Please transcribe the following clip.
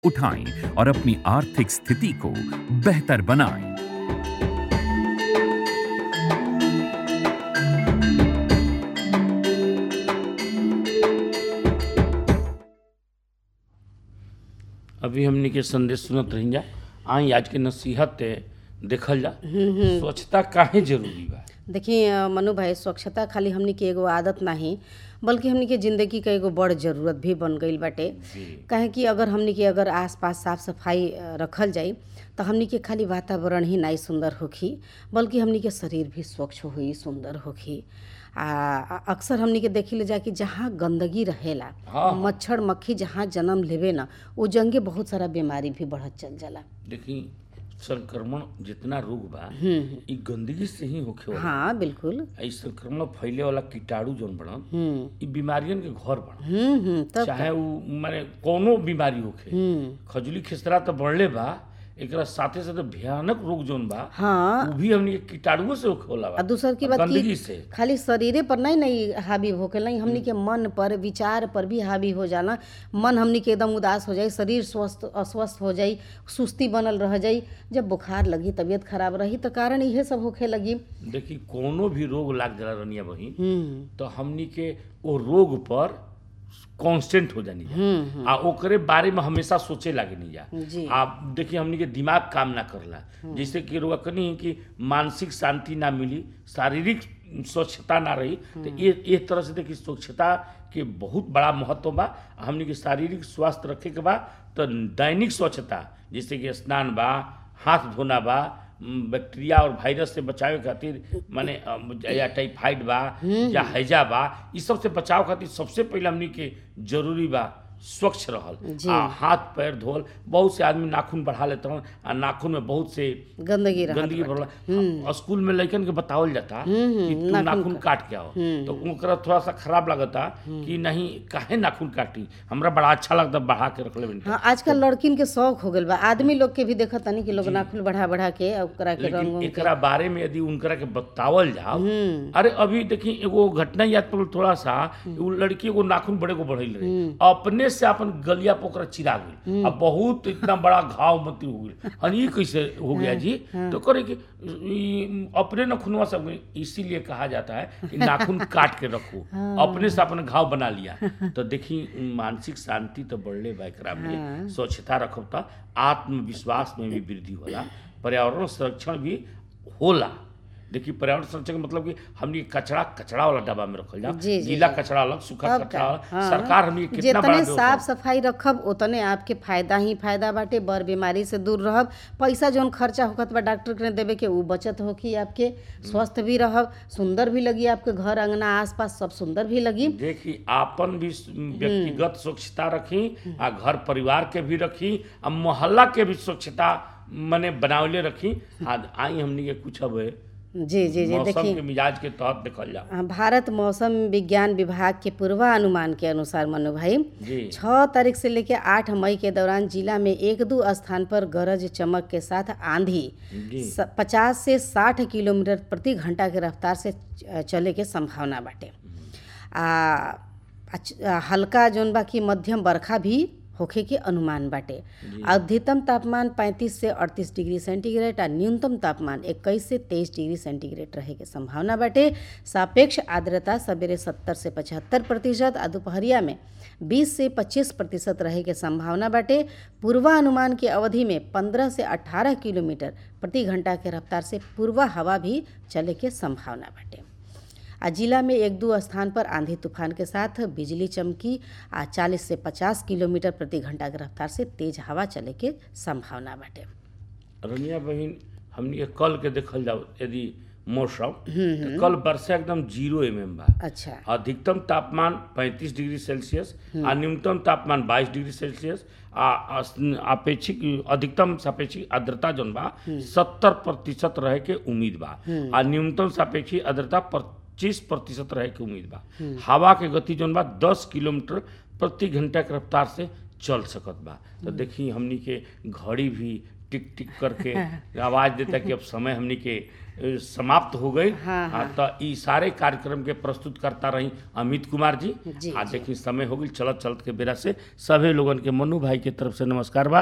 उठाएं और अपनी आर्थिक स्थिति को बेहतर बनाएं अभी हमनी के संदेश सुनत रही जा आई आज के नसीहत ते देखल जा स्वच्छता काहे जरूरी बा देखिए अ, मनु भाई स्वच्छता खाली हमनी के एगो आदत नाही बल्कि हमनी के जिंदगी का एगो बड़ जरूरत भी बन गईल बाटे काहे कि अगर हमनी के अगर आसपास साफ सफाई अ, रखल जाई तो हमनी के खाली वातावरण ही नाई सुंदर होखी बल्कि हमनी के शरीर भी स्वच्छ होई सुंदर होखी आ आ- अक्सर हमनी के देखिले जा कि जहाँ गंदगी रहेला हाँ। मच्छर मक्खी जहाँ जन्म लेवे ना वो जंगे बहुत सारा बीमारी भी बढ़त चल जाला देखी संक्रमण जितना रोग बा ई गंदगी से ही होखे वाला हाँ बिल्कुल ई संक्रमण फैले वाला कीटाणु जौन बड़न हम्म ई बीमारियन के घर बड़न हम्म हम्म तब चाहे उ माने कोनो बीमारी होखे हम्म खजुली खिसरा तो बढ़ले बा एकरा साथे साथे भयानक रोग जौन बा हाँ वो भी हमनी के कीटाणुओं से होखे वाला आ बा दूसर की बात गंदगी की से खाली शरीरे पर नहीं नहीं हावी होके नहीं हमनी के मन पर विचार पर भी हावी हो जाला मन हमनी के एकदम उदास हो जाई शरीर स्वस्थ अस्वस्थ हो जाई सुस्ती बनल रह जाई जब बुखार लगी तबीयत खराब रही तो कारण इहे सब होखे लगी देखी कोनो भी रोग लाग जाला रनिया बहिन हम्म तो हमनी के वो रोग पर कांस्टेंट हो जानी जा हम्म आ ओकरे बारे में हमेशा सोचे लागे नहीं जा जी आप देखिए हमनी के दिमाग काम ना करला जैसे कि रोग कनी कि मानसिक शांति ना मिली शारीरिक स्वच्छता ना रही तो ये एक तरह से देखिए स्वच्छता के बहुत बड़ा महत्व बा हमनी के शारीरिक स्वास्थ्य रखे के बा तो दैनिक स्वच्छता जैसे कि स्नान बा हाथ धोना बा म, बैक्टीरिया और वायरस से बचावे खातिर माने अम, या टाइफाइड बा या हैजा बा ई सब से बचाव खातिर सबसे पहले हमनी के जरूरी बा स्वच्छ रहल जी। आ हाथ पैर धोल बहुत से आदमी नाखून बढ़ा लेते हैं आ नाखून में बहुत से गंदगी रहत गंदगी बाटे। भरला स्कूल में लड़कन के बतावल जाता कि तू नाखून काट के आओ तो ओकरा थोड़ा सा खराब लगता कि नहीं काहे नाखून काटी हमरा बड़ा अच्छा लगता बढ़ा के रख ले हाँ आजकल लड़किन के शौक हो गइल बा आदमी लोग के भी देखत तनी कि लोग नाखून बढ़ा बढ़ा के आ ओकरा के रंग लेकिन उंग एकरा बारे में यदि उनकरा के बतावल जाओ हम्म अरे अभी देखी एगो घटना याद पड़ल थोड़ा सा वो लड़की एगो नाखून बड़े को बढ़ल रहे अपने से अपन गलिया पे ओकरा चिरा गई अब बहुत इतना बड़ा घाव मती हो गई और ये कैसे हो गया जी तो करे कि ई अपने नाखूनवा सब इसीलिए कहा जाता है कि नाखून काट के रखो अपने से अपन घाव बना लिया तो देखी मानसिक शांति तो बढ़ले बा एकरा में स्वच्छता रखब तो आत्मविश्वास में भी वृद्धि होला पर्यावरण संरक्षण भी होला देखिए पर्यावरण संरक्षण का मतलब कि हमनी कचरा कचरा वाला डब्बा में रखल जा जी, जी, गीला जी। कचरा अलग सूखा तब कचरा का, अलग हाँ। सरकार हमनी के कितना बड़ा जितने जो साफ सफाई रखब उतने आपके फायदा ही फायदा बाटे बड़ बीमारी से दूर रहब पैसा जौन खर्चा होखत बा डॉक्टर के देवे के ऊ बचत होखी आपके स्वस्थ भी रहब सुंदर भी लगी आपके घर अंगना आसपास सब सुंदर भी लगी देखी आपन भी स- व्यक्तिगत स्वच्छता रखी आ घर परिवार के भी रखी आ मोहल्ला के भी स्वच्छता मने बनावले रखी आ आई हमनी के कुछ अब जी जी जी मौसम देखिए के मिजाज के तहत देखल जा हाँ, भारत मौसम विज्ञान विभाग के पूर्वानुमान के अनुसार मनु भाई जी छः तारीख से लेकर आठ मई के दौरान जिला में एक दो स्थान पर गरज चमक के साथ आंधी जी पचास से साठ किलोमीटर प्रति घंटा के रफ्तार से च- चले के संभावना बाटे आ अच- आ, हल्का जौन बा कि मध्यम बरखा भी होखे के अनुमान बाटे अधिकतम तापमान 35 से 38 डिग्री सेंटीग्रेड आ न्यूनतम तापमान 21 से 23 डिग्री सेंटीग्रेड रहे के संभावना बाटे सापेक्ष आर्द्रता सवेरे 70 से 75 प्रतिशत आ दोपहरिया में 20 से 25 प्रतिशत रहे के संभावना बाटे पूर्वानुमान की अवधि में 15 से 18 किलोमीटर प्रति घंटा के रफ्तार से पूर्वा हवा भी चले के संभावना बाटे आ जिला में एक दो स्थान पर आंधी तूफान के साथ बिजली चमकी आ 40 से 50 किलोमीटर प्रति घंटा के रफ्तार से तेज हवा चले के संभावना बाटे रनिया बहिन हमनी के कल के देखल जाओ यदि मौसम तो कल वर्षा एकदम जीरो एम एम बा अच्छा अधिकतम तापमान 35 डिग्री सेल्सियस आ न्यूनतम तापमान 22 डिग्री सेल्सियस आ अस- अपेक्षिक अधिकतम सापेक्षिक आर्द्रता जौन बा सत्तर प्रतिशत रहे के उम्मीद बा आ न्यूनतम सापेक्षिक आर्द्रता पच्चीस प्रतिशत रहे के उम्मीद बा हवा के गति जौन बा दस किलोमीटर प्रति घंटा के रफ्तार से चल सकत बा तो देखी हमनी के घड़ी भी टिक टिक करके आवाज देता कि अब समय हमनी के ए, समाप्त हो गई हाँ, हाँ, तो ई सारे कार्यक्रम के प्रस्तुत करता रही अमित कुमार जी जी, आ देखी समय हो गई चलत चलत के बेरा से सभी लोगन के मनु भाई के तरफ से नमस्कार बा